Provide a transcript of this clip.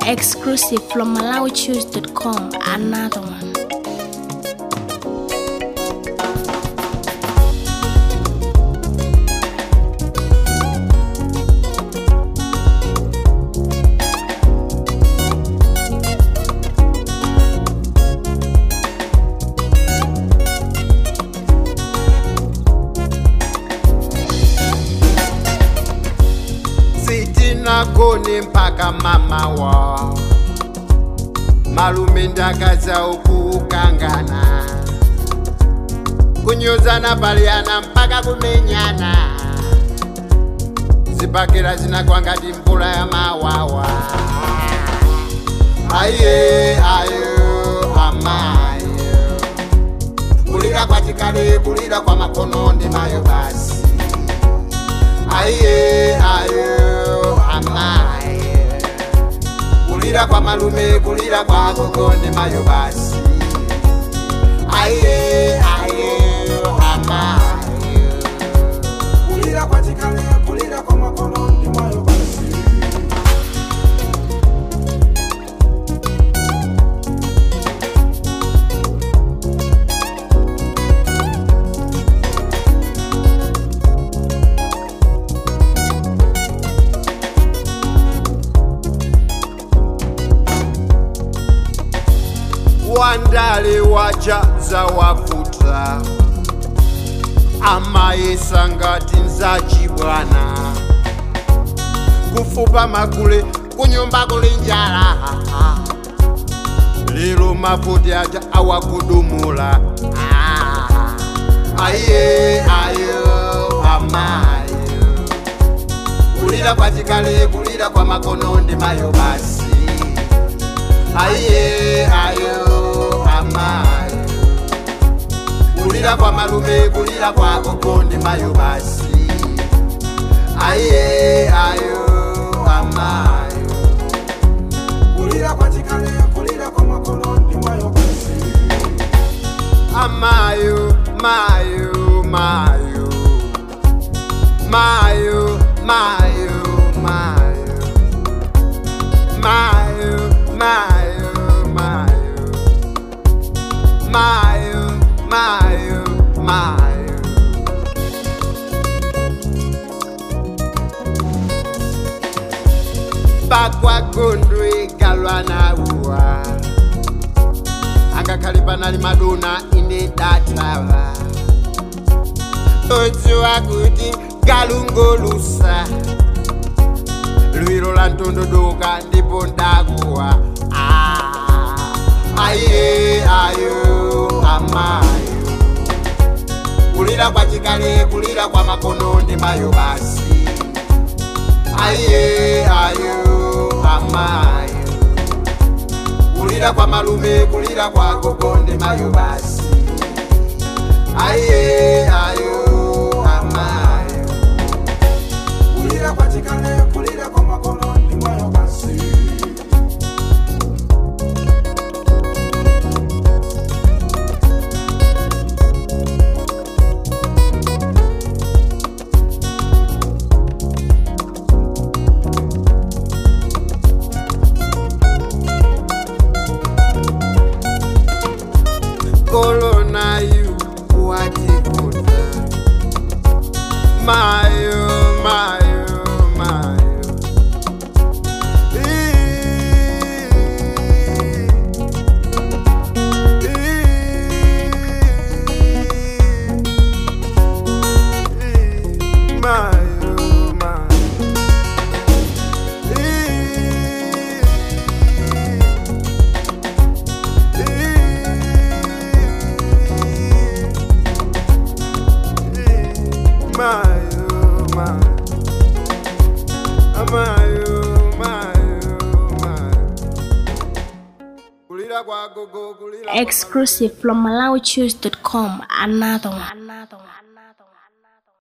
Exclusive from MalawiChoose.com. Another one. sitinagone mpaka mamawa malume ndakaza ukukangana kunyozana paliyana mpaka kumenyana zibakera zinakwangati mvula ya mawawa aye ayo amayo kulira kwa chikale kulira kwa makono ndi mayo basi aye ayo amaye kulira kwa malume kulira kwa gogo ndi mayo basi aye ayo amaye kulira kwa chikale kulira kwa makono ndi mwayo basi wandale wajaza wakuta amayesa ngati nzachibwana kufupa magule kunyumba kuli njala lero mafuti aja awakudumula Ah, aye ayo amayo kulira kwa chikale kulira kwa makono ndi mayo basi aye ayo amayo kulira kwa malume kulira kwa gogo ndi mayo basi aye ayo amayo kulira kwa chikale kulira kwa makono ndi mwayo basi amayo mayo mayo mayo mayo mayo mayo mayo mayo mayo mayo mayo bakwagondwe galwa na uwa angakhale panali maduna ine datava odziwa kuti galungolusa lwiro la ntondodoka ndipo ndakuwa Ah, aye ayo amayo kulira kwa chikale kulira kwa makono ndi mayo basi aye ayo amayo kulira kwa malume kulira kwa gogo ndi mayo basi aye ayo amayo kulira kwa chikale kulira kwa makono ndi mwayo basi kolona yu watikuta mayo mayo mayo mayo mayo Mayo, mayo, mayo, mayo, mayo. Kulira kwa gogo, kulira kwa Exclusive from MalawiChoose.com. Another one. Another one.